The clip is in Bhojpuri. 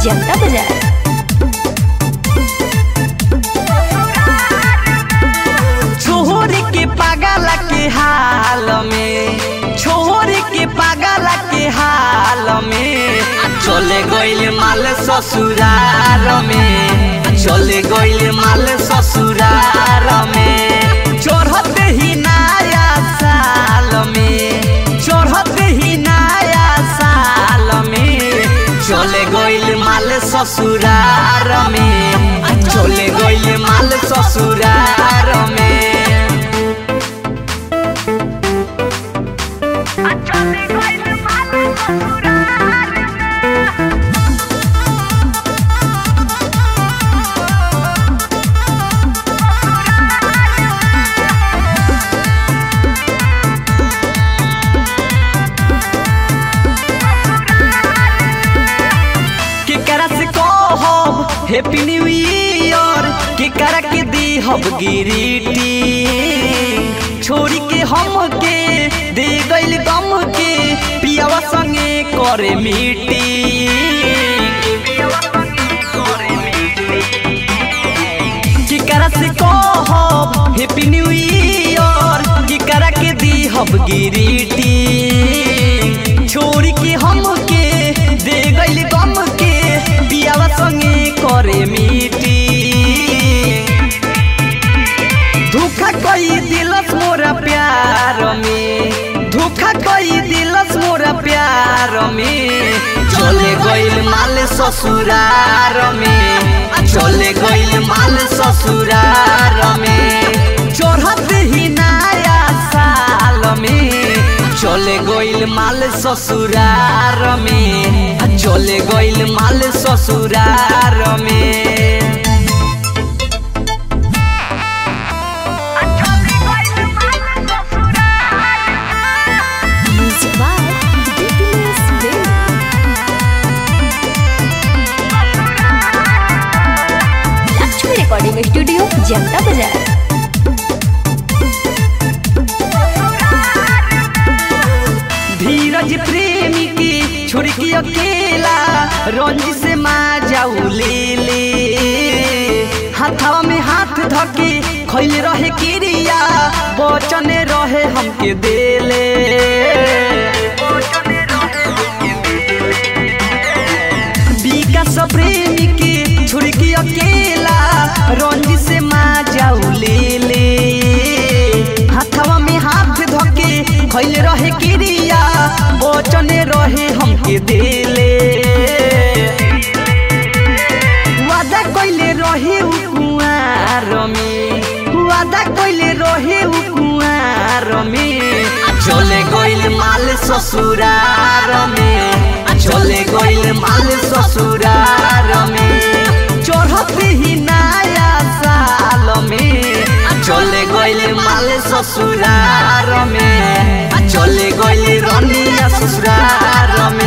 जनता बाजार छोरी के पागल के हाल में छोरी के पागल के हाल में चले गइल माल ससुरार में चले गइल माल ससुरार में चढ़ते ही नया साल में चढ़ते ही नया साल में चले गइल माल ससुरार में चले गइल माल ससुरार में केकरा से कहब हैप्पी न्यू ईयर केकरा के दीहब गिरीटी छोड़ी के हम के दे गइल गम के पियावा संगे करे मीटी केकरा से कहब हैप्पी न्यू ईयर केकरा के दीहब गिरीटी छोड़ी के हम के दे गइल गम के पियावा संगे करे मीटी धोखा कई दिलस मोरा प्यार में धोखा कई दिलस मोरा प्यार में चले गइल माल ससुरार में चले गइल माल ससुरार में चढ़ते ही नया साल में चले गइल माल ससुरार में चले गइल माल ससुरार में म्यूजिक बाय डीपीएस बिल लक्ष्मी रिकॉर्डिंग स्टूडियो जनता बाजार धीरज प्रेमी की छोड़ के अकेला रंजी से माँ जाऊ ले ले हाथवा में हाथ धके खैले रहे किरिया बचन रहे हमके देले विकास प्रेमी की छोड़ के अकेला रंजी से माँ जाऊ ले ले हाथवा में हाथ धके खैले रहे किरिया बचन रहे हमके देले वादा कइले रहे उ कुआर में वादा कइले रहे उ कुआर में चले गइल माल ससुरार में चले गइल माल ससुरार में चढ़ते ही नया साल में चले गइल माल ससुरार में चले गइल रनिया ससुरार में